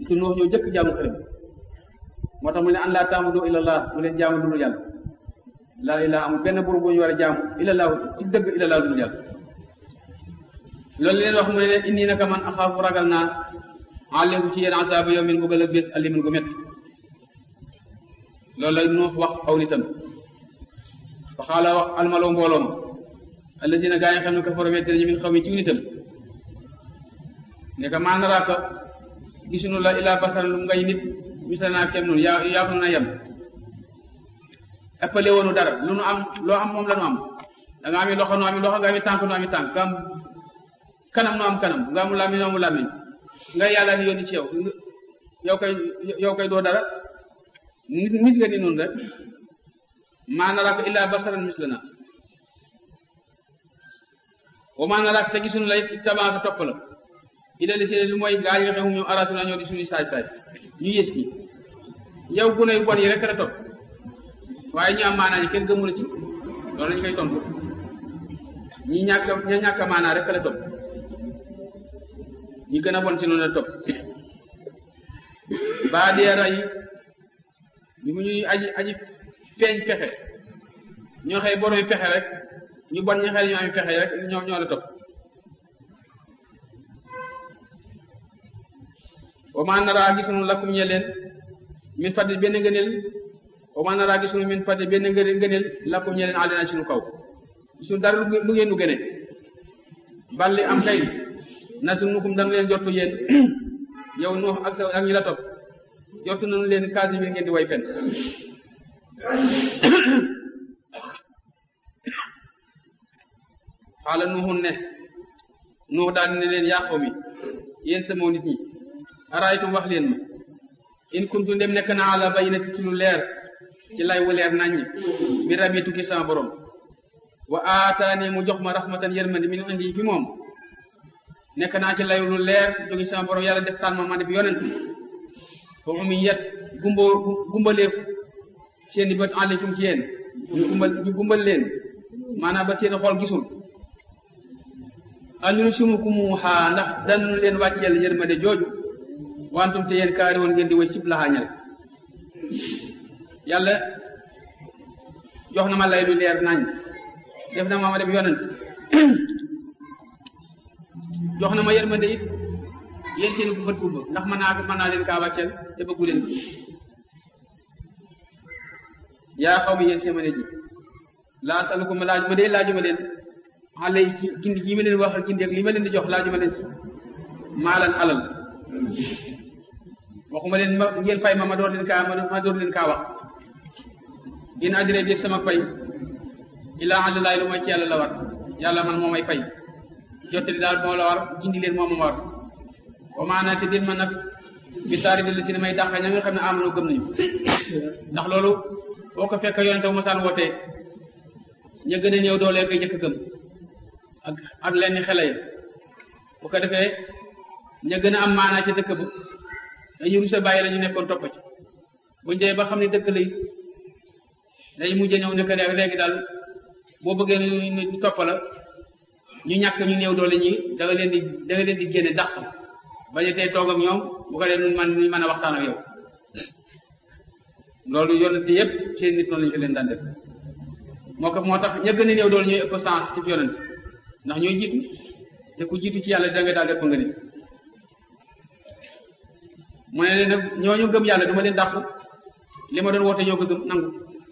su Nuux ñoo jëkk jaamu xërëm moo tax mu ne an laa taabudu illallah mu leen jaamu dul yàlla laa ilaa amul benn buur bu ñu war a jaamu illallah ci dëgg illallah dul yàlla loolu leen wax mu ne leen indi naka man axaafu ragal naa aleykum ci yéen asaaba yawmin bu gën a bés alimin gu métti loolu la Nuux wax aw nitam fa xaala wax almaloo mbooloo ma allasina gaa yi xam ne kafaro weddi nañu min xaw mi ci nitam ne ka maa naraaka gisuñu la ilaa basara lu ngay nit misalanaa kem noonu yaa yaa na yem ëppale woonu dara lu nu am loo am moom la nu am da nga ami loxo nu ami loxo nga ami tànk nu ami tànk nga am kanam nu am kanam nga am làmmiñ nu amu làmmiñ nga yàlla ni yónni ci yow yow koy yow koy doo dara nit nit nga ni noonu rek maa naraaka illaa basaran mislana wa maa naraaka te gisuñu la it tabaaka topp la ida li seen lu mooy gaa yi nga xam ñoom araatu na ñoo di suñuy saay saay ñu yées ñi yow gune yu bon yi rek la topp waaye ñu am maanaa ñi kenn gëmu la ci loolu lañu koy tontu ñi ñàkk ña ñàkk maanaa rek la topp ñi gën a bon ci noonu la topp baa dee ray bi mu ñuy aji aji feeñ pexe ñoo xëy boromi pexe rek ñu bon ñi xëy ñu am pexe rek ñoo ñoo la topp wa maa naraa gisunu lakum ñe leen min fadli benn ngëneel wa maa naraa gisunu min fadli benn ngëneel lakum ñe leen àlina ci nu kaw gisunu dara lu ngeen nu gëne balli am kay na su nukum danu leen jottu yéen yow nu ak sa ak ñi la topp jottu nañu leen kaasi bi ngeen di way fen xaala nuuxun ne nuux daal ne leen yaa xaw mi yéen sama nit ñi araaytum wax leen ma in kuntu ndem nekk na ala bayyinati ci lu leer ci lay wu leer naññ mi rabbi tukki sama borom wa aataani mu jox ma rahmatan yërmandi min indi fi moom nekk naa ci lay lu leer jóge sama borom yàlla def taan ma ma def yonent foofu mi yet gumba gumbaleef seen i bët aleykum ci yéen ñu gumbal ñu gumbal leen maanaam ba seen xol gisul anunu sumukumuxaa ndax danu leen wàcceel yërmande jooju wantum te yéen kaari woon ngeen di way cib laxaañal yàlla jox na ma lay lu leer nañ def na ma ma def yonent jox na ma yërmande it yéen seen bët gumba ndax mën naa mën naa leen kaa wàcceel te bëggu leen yaa xaw mi yéen seen ma ne ji laa salukum laaj ma dee laaju ma leen xale yi ci gindi gi ma leen wax ak gindi ak li ma leen di jox laaju ma leen maalan alal waxuma leen ma ngeen fay ma ma door leen kaa ma door leen kaa wax in adré di sama fay ilaa àllaay lu mooy ci yàlla la war yàlla man moo may fay jottali daal moo la war gindi leen moo ma war wa maanaa te din ma nag bi taari di si ne may dàqa ña nga xam ne amano gëm nañu ndax loolu boo ko fekk yonente bu masaan wootee ña gën a néew doole koy jëkk gëm ak ak lenn xele ya bu ko defee ña gën a am maanaa ci dëkk ba dañu rusa bàyyi la ñu nekkoon topp ci buñ dee ba xam ne dëkk lay day mujj ñëw nekk rek léegi daal boo bëggee ñu topp la ñu ñàkk ñu néew doole ñi da nga leen di da nga leen di génne dàq bañ a tey toog ak ñoom bu ko dee nun man ñu mën a waxtaan ak yow loolu yonent yëpp seen nit noonu lañu ko leen daan def moo ko moo tax ña gën a néew doole ñooy ëpp sens ci yonent ndax ñooy jiitu te ku jiitu ci yàlla da nga daal def nga nit mu ne leen nag ñooñu gëm yàlla du ma leen dàq li ma doon woote ñoo ko gëm nangu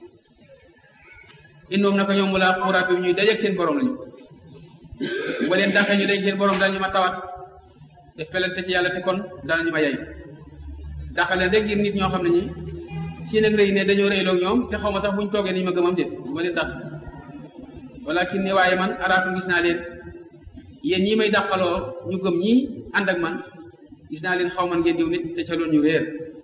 indoom naka ñoom mu laa xawraat bi ñuy dajeeg seen borom lañu ba leen dàqee ñu dajeeg seen borom dañu ma tawat te felante ci yàlla te kon danañu ma yey dàq leen rek ngir nit ñoo xam ne ñi si nag rëy ne dañoo rëyloo ñoom te xaw ma sax buñ toogee ni ma gëmam déet du ma leen dàq walakin ne waaye man araatu gis naa leen yéen ñii may dàqaloo ñu gëm ñii ànd ak man gis naa leen xaw man ngeen diw nit te ca loolu ñu réer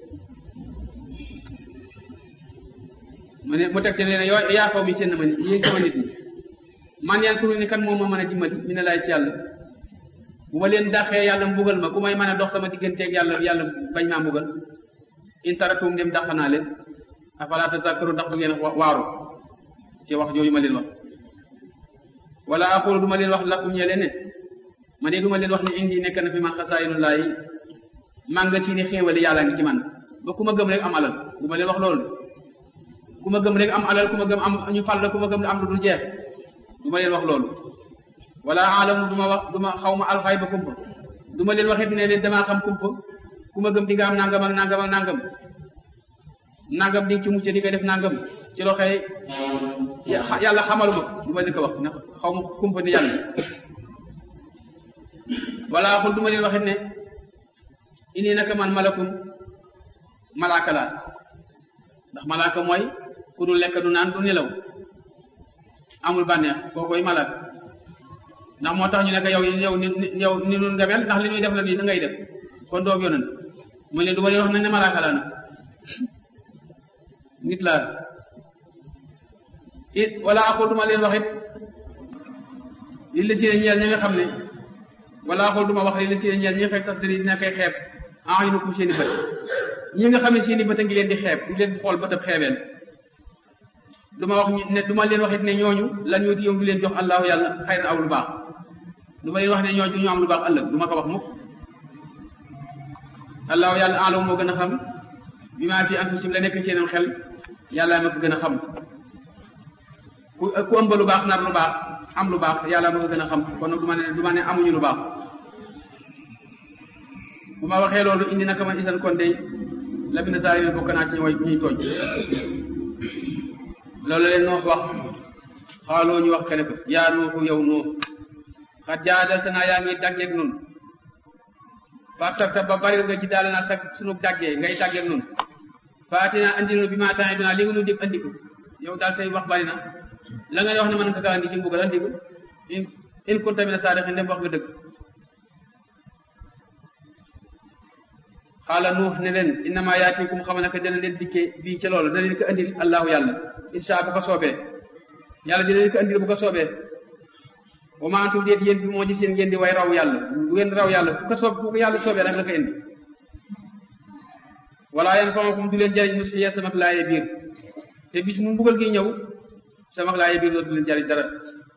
mu ne mu teg te ne yoo yaa xaw mi seen na ma nit yéen sama nit ñi man yaan suru ni kan moom ma mën a dimbali mi ne laay ci yàlla bu ma leen dàqee yàlla mbugal ma ku may mën a dox sama digganteeg yàlla yàlla bañ maa mbugal in taratum dem dàq naa leen afala tazakkaru ndax du ngeen waaru ci wax jooju ma leen wax wala aqulu du ma leen wax lakum ñee leen ne ma ne du ma leen wax ne indi nekk na fi man xasaayinu laay mànga si ni xéewali yàlla ngi ci man ba ku ma gëm rek am alal du ma leen wax loolu ku ma gëm rek am alal ku ma gëm am ñu fal la ku ma gëm am lu dul jeex du ma leen wax loolu wala alamu du ma wax du ma xaw ma alxay ba kumpa du ma leen waxit ne leen damaa xam kumpa ku ma gëm di nga am nangam ak nangam ak nangam nangam di nga ci mucc di nga def nangam ci loo xëy yàlla xamaluma du ma leen ko wax ndax xaw ma kumpa ni yàlla wala xul du ma leen waxit ne ini naka man malakun malaaka laa ndax malaaka mooy ku dul lekk du naan du nelaw amul bànneex koo koy malaaka ndax moo tax ñu ne ko yow yow ni yow ni nun nga mel ndax li ñuy def la nii da ngay def kon doob yonan mu ne du ma leen wax nañ ne malaaka laa nag nit laa it wala aqul duma leen wax it li la si ne ñeel ñi nga xam ne wala aqul duma wax li la si ne ñeel ñi nga fekk tas diri dina koy xeeb ah ñu ko seeni bët ñi nga xam ne seeni bët a ngi leen di xeeb di leen xool bëtab xeebeen duma wax ne duma leen wax it ne ñooñu lan ñuti yow du leen jox allahu yàlla xëy na aw lu baax duma leen wax ne ñooñu ñu am lu baax ëllëg du ma ko wax mukk allahu yàlla alam moo gën a xam bi maa fi anfusim la nekk seenam xel yàlla ma ko gën a xam ku ku ëmb lu baax nar lu baax am lu baax yàlla ma ko gën a xam kon nag du ma ne du ma ne amuñu lu baax bu ma waxee loolu indi naka man isan kon dey la bi na taal bokk naa ci way ñuy tooñ loolu leen noox wax xaaloo ñu wax ke ne ko yaa nuuxu yow nuux xat jaadalta naa yaa ngi daggeeg nun faataka ba bari nga ji daal naa sag sunu daggee ngay daggeeg nun faati naa andi nu bi maa taxee dinaa li nga nu dig andi ko yow daal say wax bari na la ngay wax ne mën nga kaa andi ci mbugal andi ko in in kunta mina saadiqin dem wax nga dëgg xaala nuux ne leen innama yaatikum xam naka dina leen dikkee bii ca loolu dina leen ko andil allahu yàlla insha bu ko soobee yàlla dina leen ko andil bu ko soobee wa ma antum déet yéen bi moo gis yéen ngeen di way raw yàlla bu ngeen raw yàlla fu ko soob fu ko yàlla soobee rek la ko indi wala yan famakum du leen jariñ mu si samak laaye biir te bis mu mbugal gi ñëw samak laaye biir dootu leen jariñ dara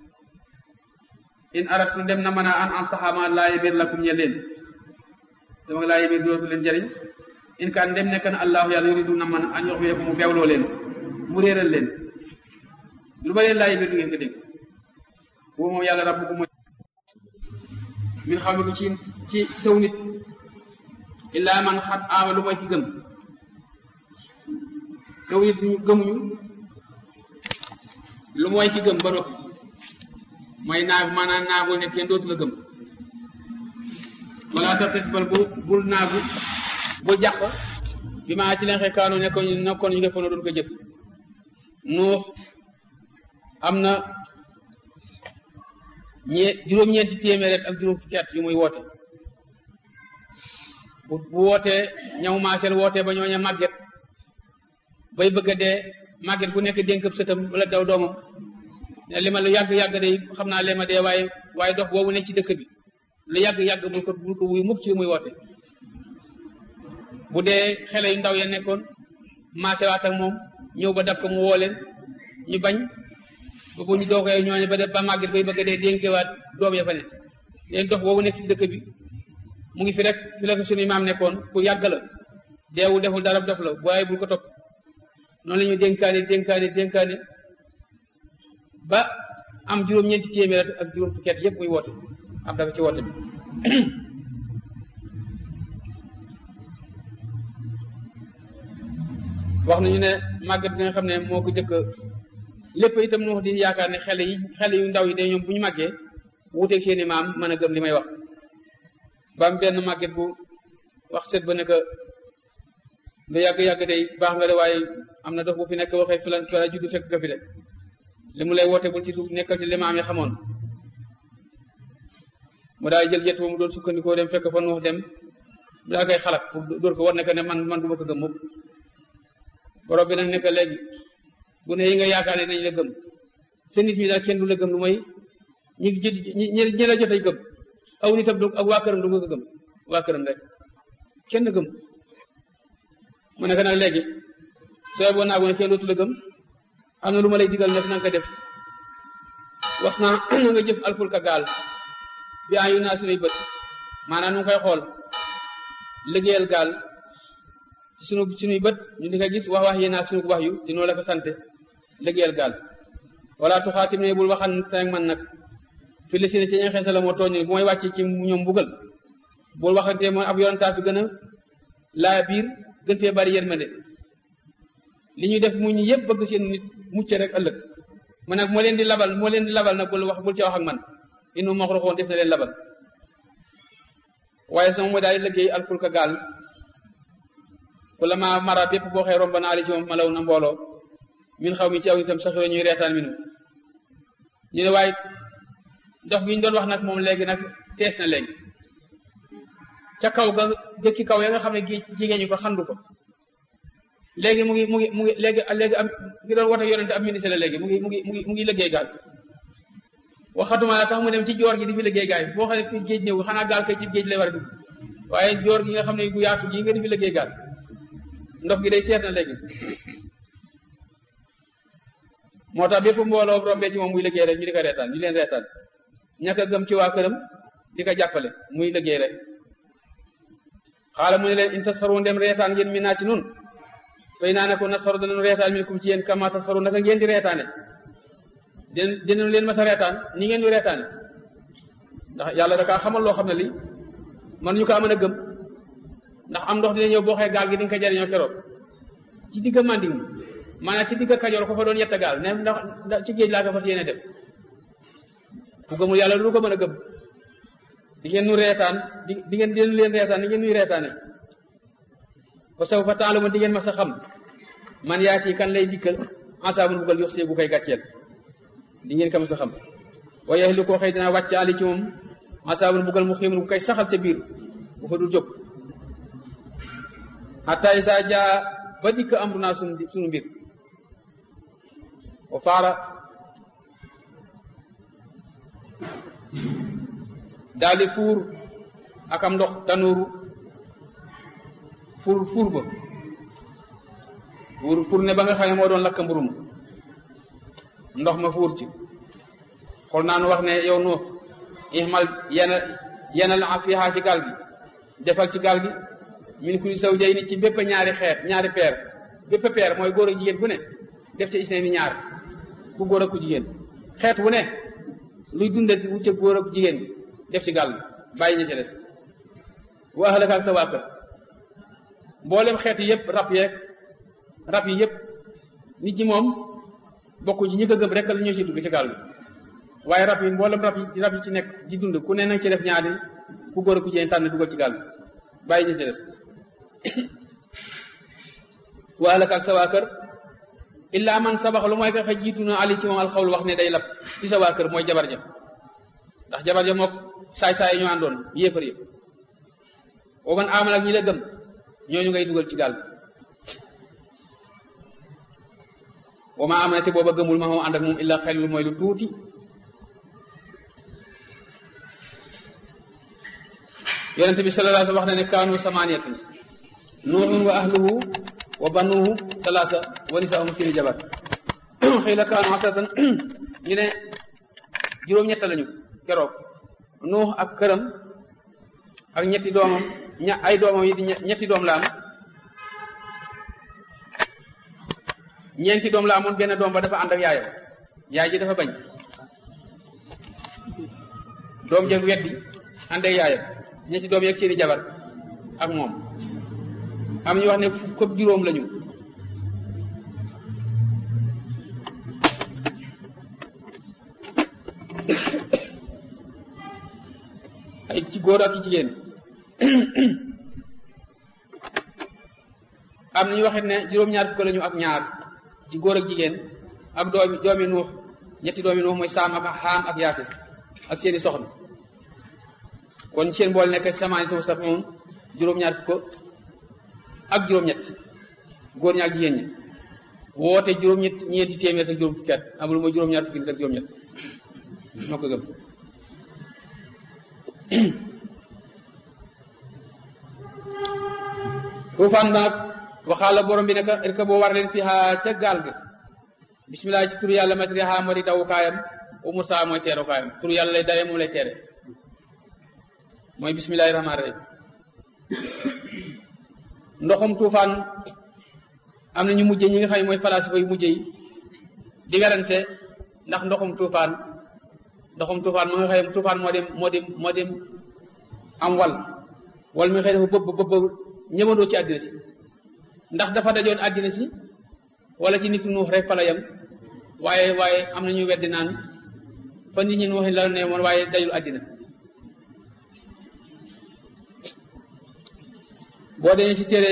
in aratu dem na mën a an an saxaama laaye biir lakum ñe leen samak laaye biir dootu leen jariñ in kaan dem nekk na allahu yàlla yuridu na mën an yox bi ko mu beewloo leen mu réeral leen lu ma leen laaye biir du ngeen ko dégg boobu moom yàlla rabbu ko mooy min xaw mi ko ci ci saw nit illaa man xat aama lu mooy ci gëm saw nit ñu gëmuñu lu mooy ci gëm ba noppi mooy naagu maanaam naagoo ne kenn dootu la gëm wala taxis bal bu bul naagu bul jàq bi maa ci leen xëy kaanu nekkoon ñu nekkoon ñu defoon doon ko jëf nuux am na ñee juróom-ñeenti téeméer ak juróom fukki at yu muy woote bu bu wootee ñaw maaseel wootee ba ñooña màgget bay bëgg a dee màgget ku nekk dénk sëtam wala daw doomam ne li ma lu yàgg-yàgg day xam naa lee ma dee waaye waaye dox boobu nekk ci dëkk bi lu yàgg-yàgg bul ko bul ko wuyu mukk ci muy woote bu dee xele yu ndaw ya nekkoon maasewaat ak moom ñëw ba dab ko mu woo leen ñu bañ ba bu ñu doogee ñooñu ba def ba màgget bay bëgg a dee dénkewaat doom ya fa ne leen dox boobu nekk ci dëkk bi mu ngi fi rek fi la ko suñu maam nekkoon ku yàgg la deewul deful dara def la waaye bul ko topp noonu la ñu dénkaane dénkaane dénkaane ba am juróom-ñeenti téeméer ak juróom fukki at yëpp muy woote am dafa ci woote bi wax nañu ne màgget bi nga xam ne moo ko jëkk lépp itam nu wax di yaakaar ne xale yi xale yu ndaw yi de ñoom bu ñu màggee wuuteeg seeni maam mën a gëm li may wax ba am benn màgget bu wax seet ba ne que lu yàgg-yàgg day baax nga de waaye am na dox bu fi nekk waxee fi la fi la juddu fekk nga fi de li mu lay woote bul ci nekkal ci li maam yi xamoon mu daal jël jet mu doon sukkandikoo dem fekk fa nu wax dem mu daal koy xalaat pour dóor ko war ne que ne man man du ma ko gëm mukk borom bi nag nekk léegi bu ne yi nga yaakaar ne nañ la gëm sa nit ñi daal kenn du la gëm lu may ñi ñi ñi la jot a gëm aw nitam du ak waa këram du nga ko gëm waa këram rek kenn gëm mu nekk nag léegi sooy boo naago ne kenn dootu la gëm am na lu ma lay digal nekk na nga ko def wax naa na nga jëf alfulka gaal bi an yu naa sunuy bët maanaam nu ngi koy xool liggéeyal gaal ci sunu sunuy bët ñu di ko gis wax wax yéen ak sunu wax yu te noonu la ko sante liggéeyal gaal wala tuxaatim ne bul waxante ak man nag fi li si ne ci ña xeesa la moo tooñ bu may wàcce ci ñoom mbugal bul waxante mooy ab yonantaa fi gën a laa biir gën fee bari yërmande li ñuy def mu ñu yëpp bëgg seen nit mucc rek ëllëg man nag moo leen di labal moo leen di labal nag bul wax bul ca wax ak man inu maxruxoon def na leen labal waaye sama mooy daal di liggéey alfulka gaal ku la ma mara bépp boo xee romba naa ali ci moom malaw na mbooloo min xaw mi ci aw itam saxiro ñuy reetaan minu ñu ne waaye dox bi ñu doon wax nag moom léegi nag tees na léegi ca kaw ga dëkki kaw ya nga xam ne gi jigéen ñi ko xandu ko léegi mu ngi mu ngi mu ngi léegi léegi am ngi doon woote yonente ab ministre la léegi mu ngi mu ngi mu ngi mu ngi liggéey gaal waxatuma la sax mu dem ci joor gi di fi liggéey gaal boo xam ne fi géej ñëw xanaa gaal kay ci géej lay war a dugg waaye joor gi nga xam ne bu yaatu gi nga di fi liggéey gaal ndox gi day teer na léegi moo tax bépp mbooloo rombee ci moom muy liggéey rek ñu di ko reetaan ñu leen reetaan ñàkk a gëm ci waa këram di ko jàppale muy liggéey rek xaala mu ne leen in tasfaru ndem reetaan ngeen mi naa ci nun fay naa ne ko nasfaru danañu reetaan min kum ci yéen kama tasfaru naka ngeen di reetaane den dinañu leen mas a reetaan ni ngeen di reetaane ndax yàlla da kaa xamal loo xam ne lii man ñu kaa mën a gëm ndax am ndox dina ñëw boo xee gaal gi di nga ko jariñoo keroog ci digga manding maanaam ci digga kajoor ko fa doon yetta gaal ne ndax ci géej laa ko fas yéene dem ku gëmul yàlla lu ko mën a gëm di ngeen nu reetaan di di ngeen di leen reetaan di ngeen nuy reetaane ba saw fa taalu ma di ngeen mas a xam man yaa ci kan lay dikkal ensaabun buggal yox see bu koy gàcceel di ngeen ko mas a xam waaye li koo xëy dina wàcc ali ci moom ensaabun buggal mu xiimun bu koy saxal ca biir bu fa dul jóg hatta isa jaa ba dikk amru naa sunu sunu mbir wa faara daal di fuur ak am ndox tanuuru fuur fuur ba fuur fuur ne ba nga xam ne moo doon lakk mburu ma ndox ma fuur ci xool naa nu wax ne yow nu ihmal yana yanal fiha ci gaal gi defal ci gaal gi min kulli zawjayni ci bépp ñaari xeet ñaari peer bépp peer mooy góor ak jigéen ku ne def ci isne ni ñaar ku góor ak ku jigéen xeet wu ne luy dundal wu ca góor ak jigéen def ci gaal bàyyi ña ca def wa ahlaka ak sa waa kër mboolem xeet yi yëpp rab yeeg rab yi yëpp nit ñi moom bokku ci ñi ko gëm rek la ñoo ci dugg ci gaal bi waaye rab yi mboolem rab yi rab yi ci nekk di dund ku ne nanga ci def ñaari ku góor ak ku jigéen tànn dugal ci gaal bi bàyyi ña ca def wa ahlaka ak sa waa kër illaa man sabax lu mooy ka xa jiitu na ali ci moom alxawlu wax ne day lab ci sa waa kër mooy jabar ja ndax jabar ja mook saay-saay ñu àndoon yéefar yëpp boo man amal ak ñi la gëm ñooñu ngay dugal ci gaal bi wa ma amana te booba gëmul ma moom ànd ak moom illa xel lu mooy lu tuuti yonente bi sallallahu alayhi wa sallam wax na ne kaanu samaniyatan nuuhun wa ahluhu wa banuhu salaasa wa nisaahum sini jabar xëy la kaanu asatan ñu ne juróom-ñett lañu keroog nuux ak këram ak ñetti doomam ña ay doomam yi di ñetti doom la am ñeenti doom la amoon benn doom ba dafa ànd ak yaayam yaay ji dafa bañ doom jeg weddi ànd ak yaayam ñetti doom yeeg seeni jabar ak moom am ñu wax ne fukk juróom lañu ay ci góor ak ci jigéen am nañu waxit ne juróom-ñaar fukk lañu ak ñaar ci góor ak jigéen ak doomi doomi nuux ñetti doomi nuux mooy saam ak xaam ak yaafis ak seeni soxna kon seen bool nekk samaani to saf moom juróom-ñaar fukk ak juróom-ñett góor ñi ak jigéen ñi woote juróom-ñett ñeenti téeméer ak juróom fukki at amul mooy juróom-ñaar fukki nit ak juróom-ñett moo ko gëm tuufaan nag waxaala borom bi naka rek boo war leen fi xaa ca gaal ga bisimilah ci turu yàlla matriha moo di dawukaayam wa mursa mooy teerukaayam turu yàlla lay dawee moom lay teere mooy bisimilahi rahmaani rahim ndoxum tuufaan am na ñu mujje ñi nga xam ne mooy falasifa yu mujje yi di werante ndax ndoxum tuufaan ndoxum tuufaan mu nga xam ne tuufaan moo dem moo dem moo dem am wal wal mi xëy dafa bëbb bëbb ñëwandoo ci àddina si ndax dafa dajoon àddina si wala ci nit nuux rek fa la yem waaye waaye am na ñu weddi naan fa nit ñi nuux la ne woon waaye dajul àddina boo demee ci téere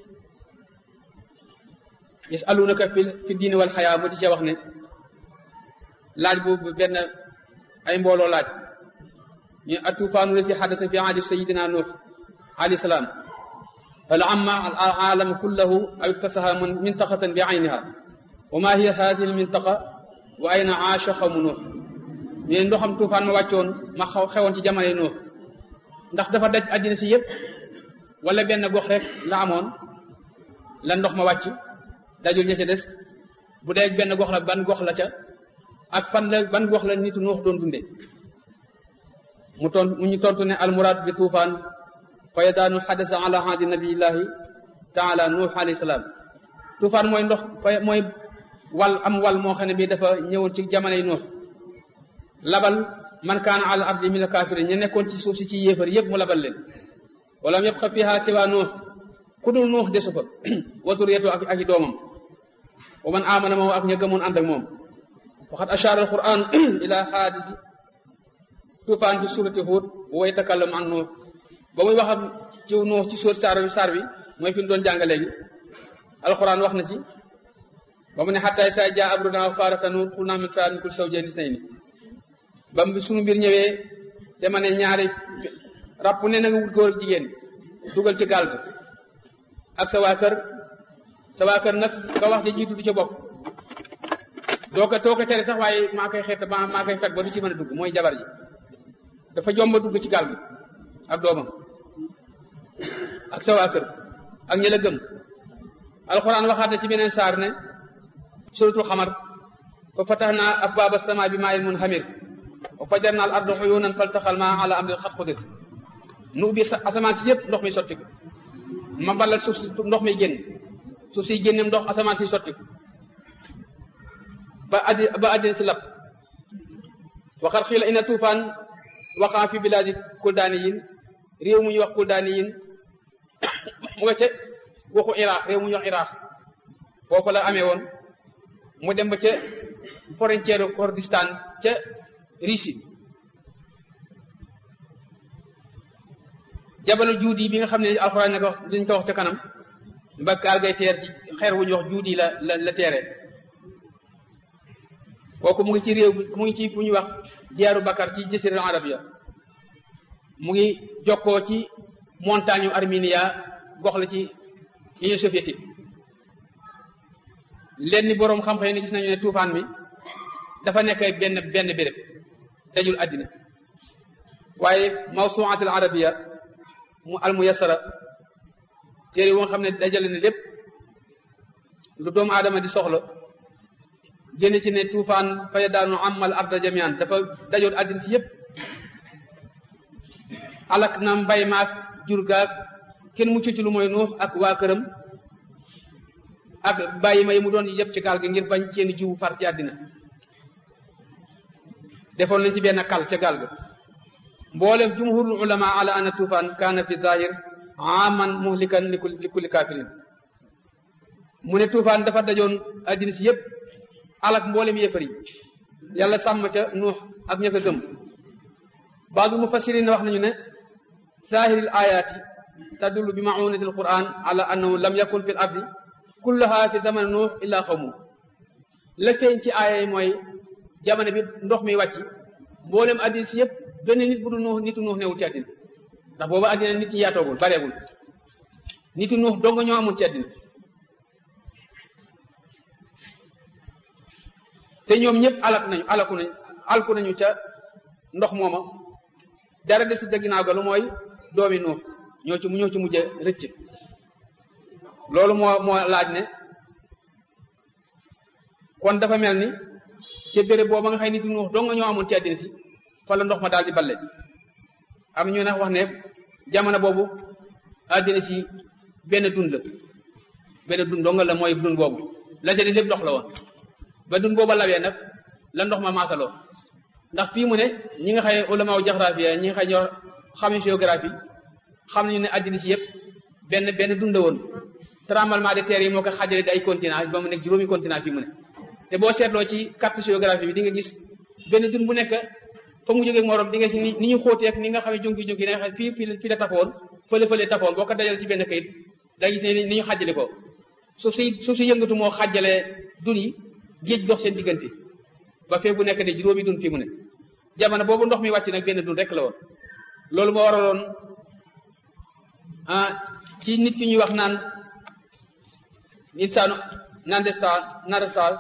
yasalunaka fi fi diini wal xayaa mu di ca wax ne laaj bu benn ay mbooloo laaj ñu atufaanu la si xadasa fi ahdi sayidina nuux alayhi salaam hal amma al aalama kullahu aw iktasaha mintaqatan bi ayniha wa ma hiya hadihi al mintaqa wa ayna aasha xawmu nuux ñu ne ndoxam tuufaan ma wàccoon ma xaw xewoon ci jamonoy nuux ndax dafa daj àddina si yépp wala benn gox rek la amoon la ndox ma wàcc dajul ña ca des bu dee benn gox la ban gox la ca ak fan la ban gox la nitu nuux doon dunde mu ton mu ñu tontu ne almuraad bi tuufaan fayadaanu xadasa ala hadi nabiyillahi taala nuux alayhi salaam tuufaan mooy ndox fay mooy wal am wal moo xam ne bii dafa ñëwoon ci jamonoy nuux labal man kaana ala ardi min alkaafirin ñu nekkoon ci suuf si ci yéefar yépp mu labal leen wala mu yëpp xa fiha siwa nuux ku dul nuux desu fa waturiyatu ak ak i doomam wa man amana moom ak ña gëmoon ànd ak moom waxat ashara alquran ila xaadisi tuufaan fi surati Huud wa yatakallamu an nuux ba muy wax ak ci nuux ci suur saar bi saar bi mooy fi mu doon jàng léegi alquran wax na ci ba mu ne xattaay saa jaa abruna wa faarata nuur xul naa min fiha min kulli zawjayn isnayni ba mu sunu mbir ñëwee dama ne ñaari ràpp ne na nga wut góor ak jigéen dugal ci gaal ga ak sa waa kër sa waa kër nag nga wax di jiitu du ca bopp doo ko too ko tere sax waaye maa koy xeet maa maa koy fekk ba du ci mën a dugg mooy jabar ji dafa jomba dugg ci gaal gi ak doomam ak sa waa kër ak ñi la gëm alxuraan waxaat na ci beneen saar ne suratul xamar fa fataxna abwaaba sama bi maa'in munhamir wa fajarna al arda uyunan faltaxal maa ala amrin xat xudir nu ubbi asamaan si yëpp ndox mi sotti ko ma balal suuf si ndox mi génn suuf si génnem ndox asamaan si sotti ko ba addi ba addina si lab waxat xiila ina tuufaan waqaa fi bilaadi kuldaaniyin réew mu ñuy wax kuldaaniyin mu nga ca waxu iraq réew mu ñuy wax iraq foofu la amee woon mu dem ba ca frontière Kurdistan ca Russie jabalu juudi bi nga xam ne alxuraan na ko wax dañ ko wax ca kanam ba gaal gay teer ci xeer wu ñuy wax juudi la la la teere kooku mu ngi ci réew mu ngi ci fu ñuy wax diyaaru Bakar ci jasiira arabia mu ngi jokkoo ci montagne yu Arminia gox la ci Union soviétique leen ni boroom xam-xam ne gis nañu ne tuufaan mi dafa nekk benn benn béréb dajul àddina waaye mawsuat al arabia mu al muyassara téere wo nga xam ne dajale na lépp lu doomu aadama di soxla génn ci ne tuufaan faya daanu amal arda jamian dafa dajoon àddina si yépp alak na mbay maak jur gaag kenn mucc ci lu mooy nuux ak waa këram ak bàyyi may mu doon yëpp ci gaal gi ngir bañ seen jiwu far ci àddina defoon nañ ci benn kal ca gaal ga mboolem jumhurul ulama ala anna tuufaan kaana fi zahir aman muhlikan li kulli kafirin mu ne tuufaan dafa dajoon àddina si yëpp alak mboolem yéefar yi yàlla sàmm ca nuux ak ña ko gëm baadu mufassirin wax nañu ne zahiril ayaati tadullu bi maunati alquran ala annahu lam yakun fi l ardi kullaha fi zaman nuux illa xawmu la feeñ ci aaya yi mooy jamono bi ndox mi wàcc mboolem àddina si yëpp benn nit bu du nuux nitu nuux newul ci àddina ndax booba àddina nit ñi yaatoogul bareegul nitu nuux dong ñoo amul ci àddina te ñoom ñëpp alak nañu alaku nañu alku nañu ca ndox mooma dara desu ca ginnaaw ga lu mooy doomi nuux ñoo ci ñoo ci mujj rëcc loolu moo moo laaj ne kon dafa mel ni ca béréb booba nga xëy nit nuux dong nga ñoo amoon ci àddina si fa la ndox ma daal di balle am ñu ne wax ne jamono boobu àddina si benn dund la benn dund donga la mooy dund boobu la jëli lépp ndox la woon ba dund booba lawee nag la ndox ma maasaloo ndax fii mu ne ñi nga xëy ulamaaw jaxrafia ñi nga xëy ñoo xam géographie xam nañu ne àddina si yëpp benn benn dund la woon tremblement de terre yi moo ko xaajale di ay continent ba mu nekk juróomi continent fii mu ne te boo seetloo ci carte géographie bi di nga gis benn dund bu nekk fa mu jógee morom di nga si ni ni ñu xóotee ak ni nga xam ne junki junki da nga xam fii fii fii la tafoon fële fële tafoon boo ko dajale ci benn kayit da gis ne ni ñu xàjjale ko suuf si suuf si yëngatu moo xàjjale dun yi géej dox seen diggante ba fee bu nekk de juróomi dun fii mu ne jamono boobu ndox mi wàcc nag benn dun rek la woon loolu moo waraloon ah ci nit ki ñuy wax naan insaanu nandestal narestal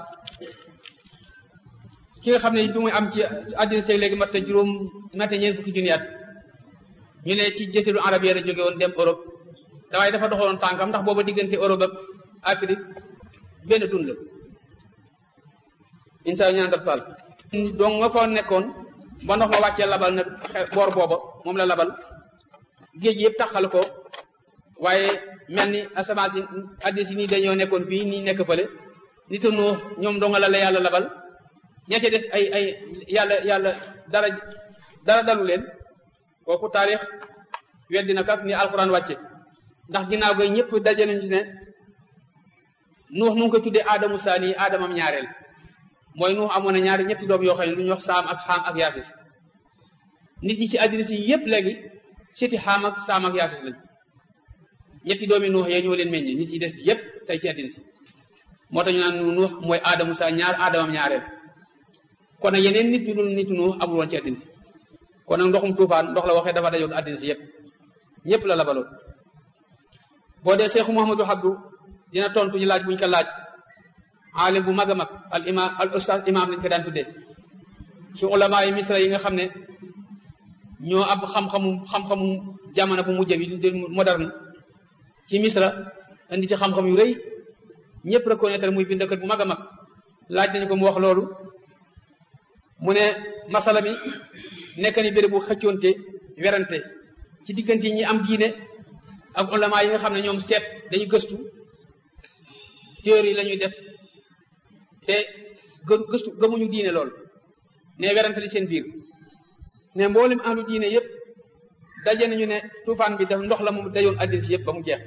ki nga xam ne bi muy am ci àddina seeg léegi mat na juróom mat na ñeent fukki junni at ñu ne ci jësilu arab yi la jóge woon dem Europe dawaaye dafa doxoon tànkam ndax booba diggante Europe ak Afrique benn dun la insaanu nandestal donc nga fa nekkoon ba ndox ma wàccee labal na boor booba moom la labal géej yëpp taxal ko waaye mel ni asamaan si addis yi nii dañoo nekkoon fii nii nekk fële nitu nu ñoom donga la la yàlla labal ña ca des ay ay yàlla yàlla dara dara dalu leen kooku taarix weddi na kas ni alxuraan wàcce ndax ginnaaw ga ñëpp daje nañu ci ne nuux nu ngi ko tuddee aadamu saani aadamam ñaareel mooy nuux amoon na ñaari ñetti doom yoo xam ne lu ñuy wax saam ak xaam ak yaafis nit ñi ci àddina si yëpp léegi siti xaam ak saam ak yaafis lañ ñetti doomi nuux yee ñoo leen meññe nit ñi des yëpp tey ci àddina si moo tax ñu naan nuux mooy aadamu sa ñaar aadamam ñaareel kon nag yeneen nit ñu dul nit nuux amul woon ci àddina si kon nag ndoxum tuufaan ndox la waxee dafa dajoon àddina si yëpp ñëpp la labaloon boo dee Seexu Muhammadu Abdu dina tontu ñu laaj buñ ko laaj aalim bu mag a mag al imam al ustaz imam lañ ko daan tuddee ci ulama yi misra yi nga xam ne ñoo ab xam-xamu xam-xamu jamono bu mujj bi di moderne ci misra indi ci xam-xam yu rëy ñëpp reconnaître muy bindkat bu mag a mag laaj nañu ko mu wax loolu mu ne masala mi nekk ni béréb bu xëccoonte werante ci diggante ñi am diine ak ulama yi nga xam ne ñoom seet dañu gëstu théorie la ñuy def te gë gëstu gëmuñu diine lool ne werante li seen biir ne mboolem ahlu diine yëpp daje nañu ne tuufaan bi daf ndox la mu dayoon àddina si yëpp ba mu jeex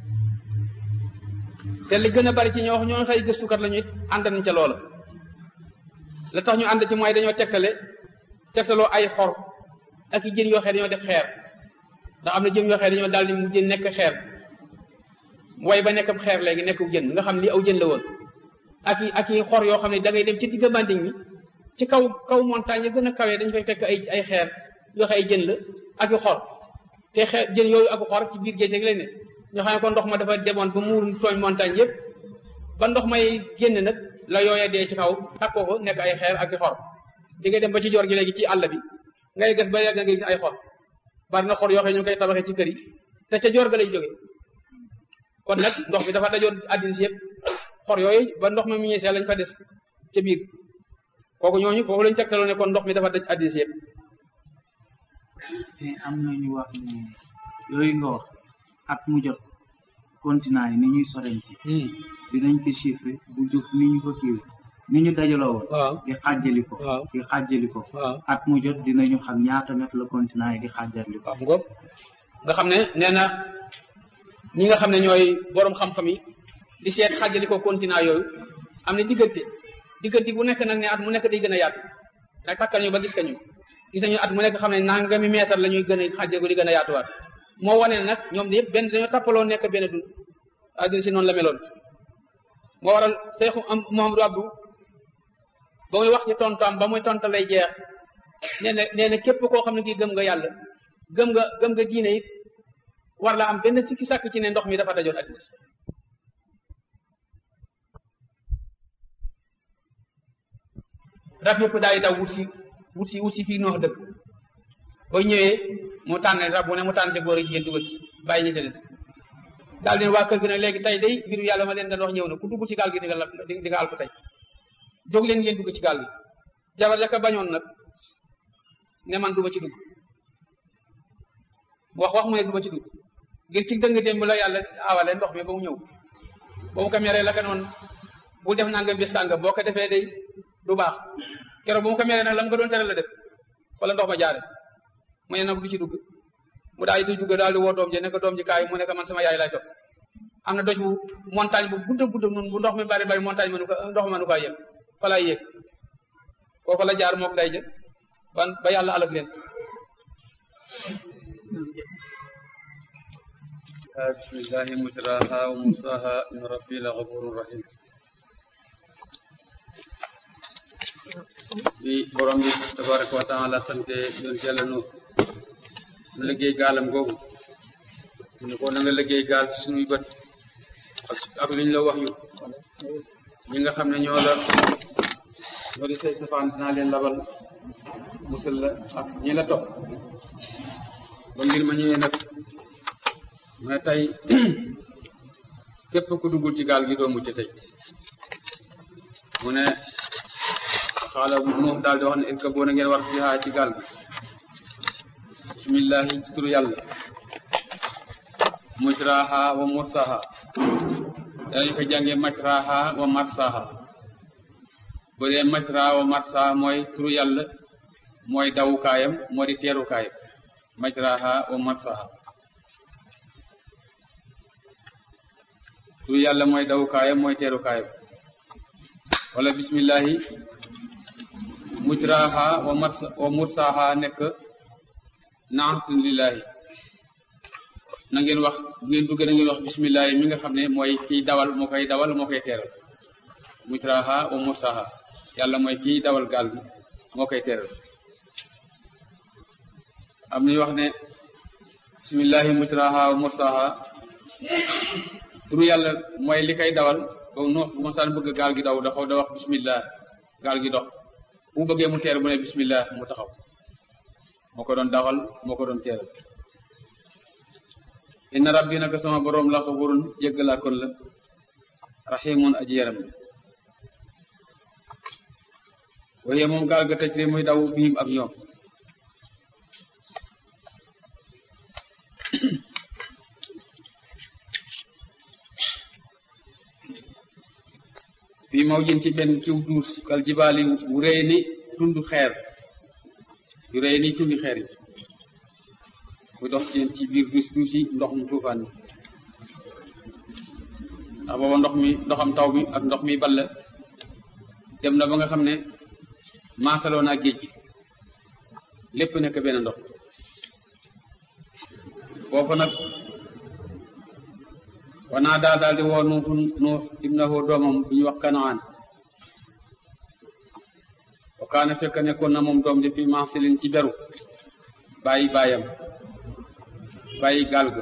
te li gën a bari ci ñoo wax ñoo xëy gëstukat la ñu it ànd nañ ca loola la tax ñu ànd ci mooy dañoo tegtale tegtaloo ay xor ak i jën yoo xee dañoo def xeer ndax am na jën yoo xee dañoo daal di mu jën nekk xeer way ba nekk xeer léegi nekk jën nga xam li aw jën la woon ak i ak i xor yoo xam ne da ngay dem ci digg banding mi ci kaw kaw montagne ya gën a kawee dañu fay fekk ay ay xeer yoo xam ay jën la ak i xor te xeer jën yooyu ak xor ci biir géej rek lañ ne ñoo xam ne kon ndox ma dafa demoon ba muur tooñ montagne yëpp ba ndox may génn nag la yooyee dee ci kaw takkoo ko nekk ay xeer ak i xor di ngay dem ba ci joor gi léegi ci àll bi ngay ges ba yàgg nga gis ay xor bari na xor yoo xam ne ñu ngi koy tabaxee ci kër yi te ca joor ga lay jóge kon nag ndox bi dafa dajoon àddina si yëpp xor yooyu ba ndox ma mu ñeesee lañ fa des ca biir kooku ñooñu foofu lañ tegtaloo ne kon ndox mi dafa daj àddina si yëpp te am na ñu wax ne yooyu nga wax at mu jot continent yi ni ñuy sorenti dinañ ko chiffre bu jóg ni ñu ko kiiwe ni ñu dajaloo woon waaw di xàjjali ko waaw di xàjjali ko waaw at mu jot dinañu xam ñaata mètre la continent yi di xàjjali ko waaw ngoog nga xam ne nee na ñi nga xam ne ñooy borom xam-xam yi di seet xàjjali ko continent yooyu am na diggante diggante bu nekk nag ne at mu nekk day gën a yaatu nag takkal ñu ba gis ka ñu gis nañu at mu nekk xam ne nangami mètre la ñuy gën a xàjjali ko di gën a yaatuwaat moo wane ne nag ñoom yëpp benn dañoo tappaloo nekk benn dund àddina si noonu la meloon moo waral Seexu am Muhammadu Abdu ba muy wax ci tontam ba muy tonta lay jeex nee na nee na képp koo xam ne kii gëm nga yàlla gëm nga gëm nga diine it war la am benn sikki sàkk ci ne ndox mi dafa dajoon àddina si rab yëpp daal di daw wut si wut si wut si fii noox dëkk boo ñëwee mu tànn rab bu ne mu tànn ca góor ak jigéen dugal ci bàyyi ñi ca des daal leen waa kër gi nag léegi tey day mbiru yàlla ma leen doon wax ñëw na ku dugg ci gaal gi di nga la di nga alko tey jóg leen ngeen dugg ci gaal gi jabar jaka bañoon nag ne man duma ci dugg wax wax mu ne duma ci dugg ngir ci dëng démb la yàlla awale ndox mi ba mu ñëw ba mu ko meree la ka noonu bu def nangam bi sàng boo ko defee day du baax keroog ba mu ko meree nag la mu ko doon tere la def wala ndox ma jaare mu ne nag du ci dugg mu daal di dugg daal di woo doom ji ne ko doom ji kaay mu ne ko man sama yaay lay topp am na doj bu montagne bu gudd gudd noonu bu ndox mi bari bari montagne mënu ko ndox mënu ko yëg fa lay yéeg kooku la jaar mook day jë ban ba yàlla alag leen bismillahi mujraha wa mursaha in rabbi la ghafurur rahim bi borom bi tabaraka wa taala sante yoon yàlla nu nu liggéey gaalam googu ñu ko na nga liggéey gaal ci suñuy bët ak ak luñ la wax yu ñi nga xam ne ñoo la ñoo di say safaan dinaa leen labal musal la ak ñi la topp ba mbir ma ñëwee nag mais tey képp ku duggul ci gaal gi doo mucc tey mu ne xaala nuux daal di wax ne irka boo na ngeen war fiha ci gaal gi bismillahi ci turu yàlla mujraha wa mursaha danañ ko jànge majraha wa marsaha bu dee majraha wa marsaha mooy turu yàlla mooy dawukaayam moo di teerukaayam majraha wa marsaha turu yàlla mooy dawukaayam mooy teerukaayam wala bismillahi mujraha wa marsa wa mursaha nekk naatun lillahi na ngeen wax bu ngeen duggee na ngeen wax bismillahi mi nga xam ne mooy kiy dawal moo koy dawal moo koy teeral mujraha wa mursaha yàlla mooy kiy dawal gaal gi moo koy teeral am nañu wax ne bismillahi mujraha wa mursaha turu yàlla mooy li koy dawal ba nu bu masaan bëgg gaal gi daw daxaw da wax bismillah gaal gi dox bu bëggee mu teer bu ne bismillah mu taxaw moo ko doon dawal moo ko doon teeral inna rabbi naka sama boroom la xafurun jéggalaa kon la raximun aji yaram la waaye moom gaal ga tëj muy daw biim ak ñoom fii maw jën ci benn ciw duus kal jibaali wu rëy ni tund xeer yu rëy ni tundi xeer yi mu dox ci ci biir duus duus yi ndox mu tuufaan mi ndax booba ndox mi ndoxam taw mi ak ndox mi ball dem na ba nga xam ne maasaloo naa géej gi lépp nekk benn ndox foofu nag wanaa daa daal di woo nuuxu nuux ibnahu doomam bu ñuy wax kanaan wa kaana fekk nekkoon na moom doom ji fi mansilin ci beru bàyyi baayam bàyyi gaal ga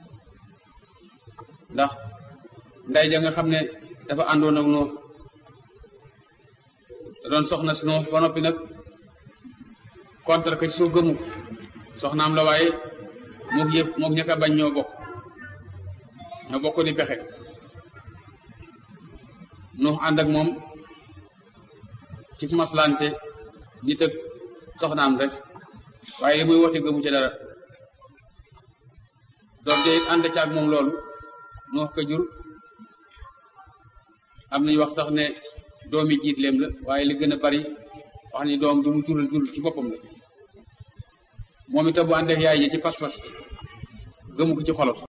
ndax nday ja nga xam ne dafa àndoon ak nuux da doon soxna si nuux ba noppi nag contre que ci suuf gëmu soxnaam la waaye mook yëpp mook ñëkk a bañ ñoo bokk ñoo bokk di pexe nuux ànd ak moom ci maslante nit ak soxnaam rek waaye li muy woote gëmu ci dara doom de ànd ca ak moom loolu nuux ko jur am nañu wax sax ne doomi jiitleem la waaye li gën a bari wax ni doom du mu jural jur ci boppam la moom itam bu ànd ak yaay ji ci pas-pas gëmu ko ci xolam